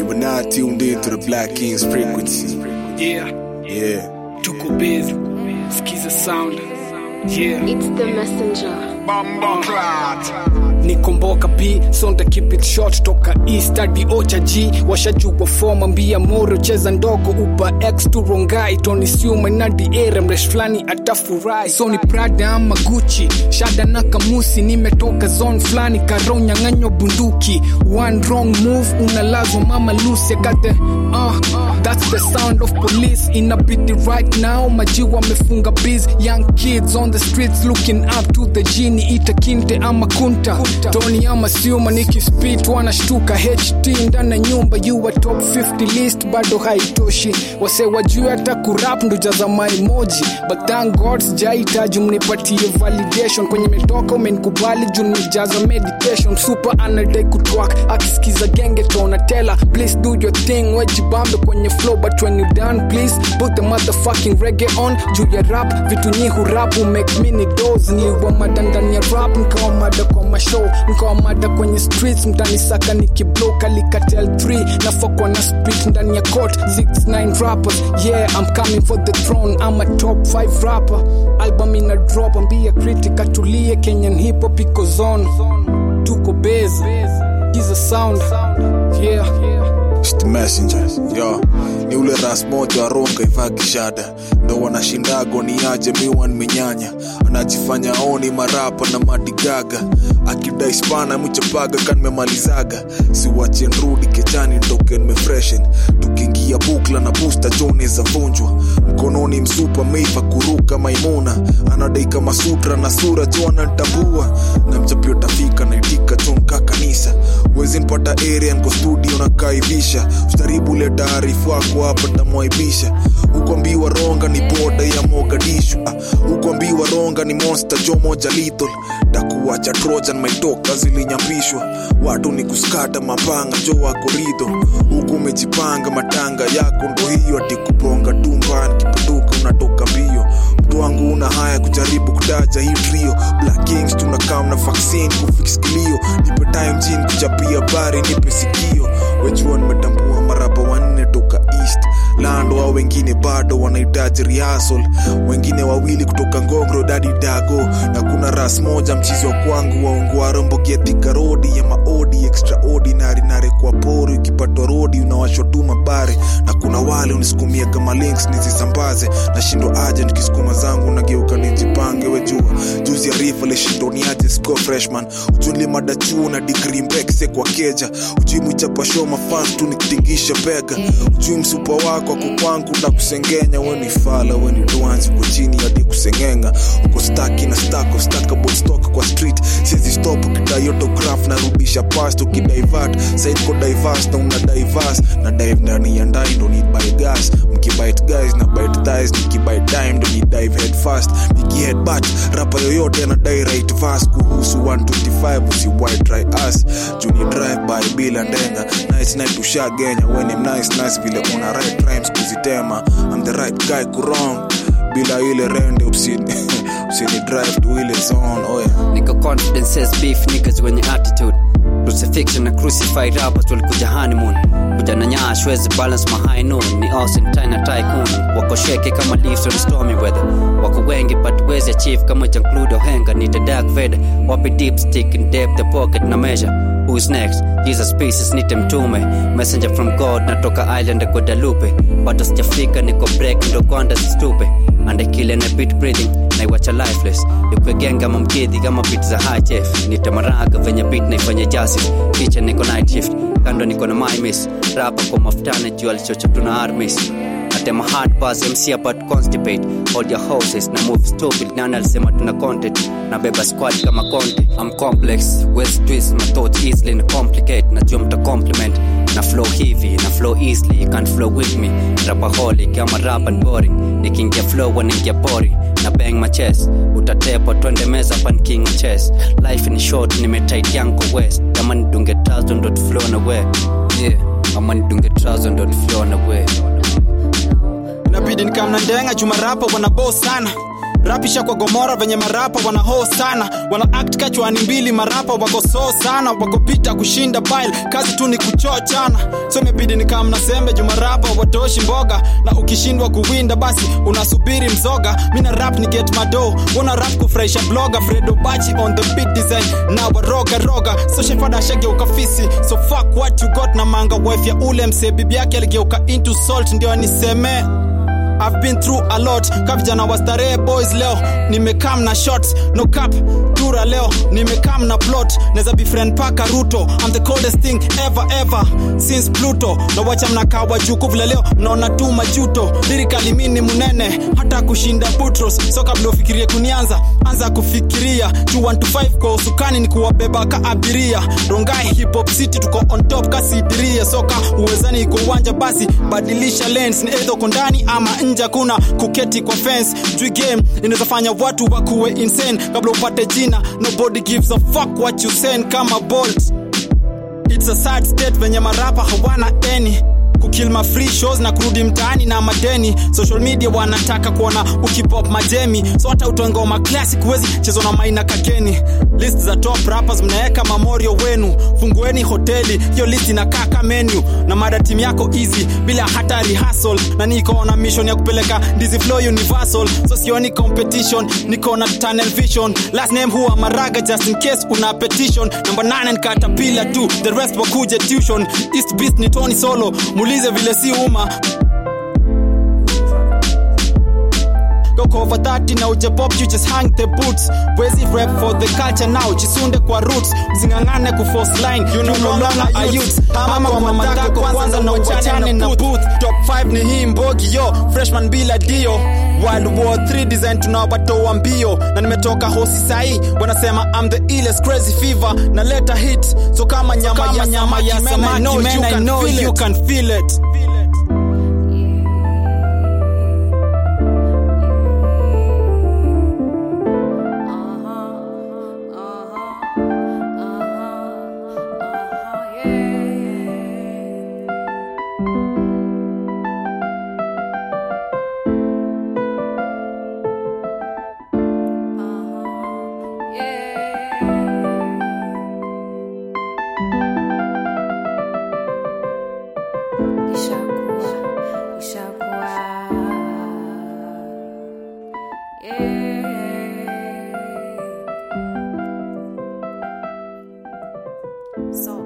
You were now tuned in to the Black Kings frequency. Yeah, Yeah. tuko busy. Skiza sound. Yeah. It's the messenger. nikomboka p sonda keep it short toka east hadi ocha g washajua foma mbia moro cheza ndogo upa x tu rongai toni siuma nadi ere mresh fulani atafurahi so ni prada ama guchi shada na kamusi nimetoka zone fulani karo nyang'anywa bunduki one wrong move unalazwa mama lucy kate uh, that's the sound of police inabidi right now maji wamefunga biz young kids on the streets looking up to the genie ita kinte ama kunta tony ama siuma nikispit wanashtuka ht ndani ya nyumba you are top 50 list bado haitoshi wase wajue hata kurap ndo jaza maimoji but thank god sijahitaji mnipatie validation kwenye metoka umenikubali juu nimejaza meditation super anadai kutwak akisikiza genge tonatela please do your thing wejibambe kwenye flow but when you done please put the motherfucking reggae on juu ya rap vitu nyi hurap make mini dos niliwa mada ndani ya rap nikawa mada kwa mashow nikawa mada kwenye streets mtanisaka nikiblow kalikatel 3 nafokwa na spit ndani ya court 69 rappers yeah i'm coming for the throne i'm a top 5 rapper album ina drop ambia critic atulie kenyan hip hop iko zone tuko base is a sound yeah It's the messenger. Yo, ni ule ras moja waronga ivaa kishada ndo wanashindago ni aje miwan minyanya anajifanya oni marapa na madigaga akidai spana mchapaga kanmemalizaga siwache nrudi kechani ndoke nmefreshen tukiingia bukla na busta jone za vunjwa mkononi msupa meiva kuruka maimuna anadai kama sutra na sura jo anatambua na mchapio tafika naitika chonka kanisa wezi npata area nko studio na kaivisha ustaribu leta arifu wako hapa tamwaibisha ukwambiwa ronga ni boda ya mogadishu ah, ukwambiwa ronga ni monster jo moja lethal takuwacha trojan maitoka zilinyambishwa watu ni kuskata mapanga jo wako ridho huku umejipanga matanga yako ndo hiyo ati kuponga tumbani kiputuka unatoka mbio mtu wangu una haya kujaribu kutaja hii trio black kings tunakam na vaccine kufix kilio nipe time jin kuchapia bari nipe sikio wejua nimetambua maraba wanne toka east lando au wengine bado wanahitaji rehearsal wengine wawili kutoka ngongro dadi dago na kuna ras moja mchizi wa kwangu waungwaro mbogetika rodi ya maodi extraordinary nare kwa pori ukipatwa rodi unawashotuma bare na kuna wale unisukumia kama links nizisambaze nashindwa aje nikisukuma zangu nageuka nijipange wejua juzi ya rifa lishindoniaje sco freshman ujunli mada chuo na digri mbekse kwa keja ujui mwichapa show mafans tu nikitingisha bega ujui msupa wako ako kwangu na kusengenya weni fala weni duanzi uko chini hadi kusengenga uko staki na stack of stackable stock kwa street sizi stop ukidai autograph narudisha past ukidivert said ko diverse na una diverse na dive ndani ya ndai ndo need buy gas mkibite guys na bite thighs nikibite dime ndo ni dive head fast nikihead bat rapa yoyote anadai right verse kuhusu 125 usi white dry ass juni drive by bila ndenga nice night ushagenya weni nice nice vile una right rhymes kuzitema I'm the right guy kurong bila ile rende usini usini drive to ile zone oh yeah. nika confidences beef niggas wenye attitude crucifixion na crucified rappers walikuja honeymoon kuja na nyash wezi balance my high noon ni Austin China tycoon wako sheke kama leaves on stormy weather wako wengi but wezi achieve kama Jean-Claude Ohenga ni the dark vader wapi deep stick in depth the pocket na measure who's next Jesus pieces nite mtume messenger from God natoka island ya Guadalupe bado sijafika niko break ndo kwanda zistupe andekile na beat breathing naiwacha lifeless ikwegenga mamkidhi kama beat za high chef nitamaraga venye beat naifanya justice kicha niko night shift kando niko na my miss rapa kwa mafutane juu alichocha tuna armies atema hard pass MC about constipate hold your horses na move stupid nani alisema tuna content na beba squad kama conte I'm complex west twist my thoughts easily na complicate najua mta compliment na flow hivi na flow easily you can't flow with me rapaholic ama rap and boring nikiingia flow wanaingia boring na bang my chest utatepa twende meza pan king of chess life ni short nimetight yanko west kama nidunge thousand dot flow na we yeah ama nidunge thousand dot flow na we inabidi nikamna ndenga chuma rapa wana boss sana rapisha kwa gomora venye marapa wanaho sana wana act kachwani mbili marapa wako so sana wako pita kushinda bile kazi tu ni kuchochana so imebidi nikam na sembe juu marapa watoshi mboga na ukishindwa kuwinda basi unasubiri mzoga mina rap ni get mado wana rap kufurahisha bloga fredo bachi on the beat design na waroga roga social fada shageuka fisi so fuck what you got na manga wife ya ule mse bibi yake aligeuka into salt ndio nisemee I've been through a lot ka vijana wa starehe boys leo nimekam na shots no cap tura leo nimekam na plot neza befriend paka ruto I'm the coldest thing ever ever since pluto na wacha mnakaa wajuku vile leo mnaona tu majuto lirikali mini munene hata kushinda butros so kabla ufikirie kunianza anza kufikiria 2125 kwa usukani ni kuwabeba ka abiria rongai hip hop city tuko on top kasidiria soka uwezani iko uwanja basi badilisha lens ni either uko ndani ama nje kuna kuketi kwa fence juu game inaweza fanya watu wakuwe insane kabla upate jina nobody gives a fuck what you send kama bolt it's a sad state venye marapa hawana any kukill ma free shows na kurudi mtaani na madeni social media wanataka kuona ukipop majemi so hata utongoma classic huwezi chezo na maina kakeni list za top rappers mnaweka mamorio wenu fungueni hoteli hiyo list inakaa ka menu na mada timu yako easy bila hata rehearsal na niko na mission ya kupeleka ndizi flow universal so sioni competition niko na tunnel vision last name huwa maraga just in case una petition number 9 ni caterpillar tu the rest wakuje tuition east beast ni tony solo muulize vile si uma Go over 30 na uje pop you just hang the boots wezi rap for the culture now chisunde kwa roots msingangane ku force line you know no longer a youth ama kwa mama tako kwanza na uachane na booth top 5 ni hii mbogi yo freshman bila dio World War 3 design tunawatoa mbio na nimetoka hosi sahi wanasema I'm the illest crazy fever na leta hit so kama nyama ya nyama ya samaki man I know you can feel it Ishakuwa, ishakuwa. Yeah. So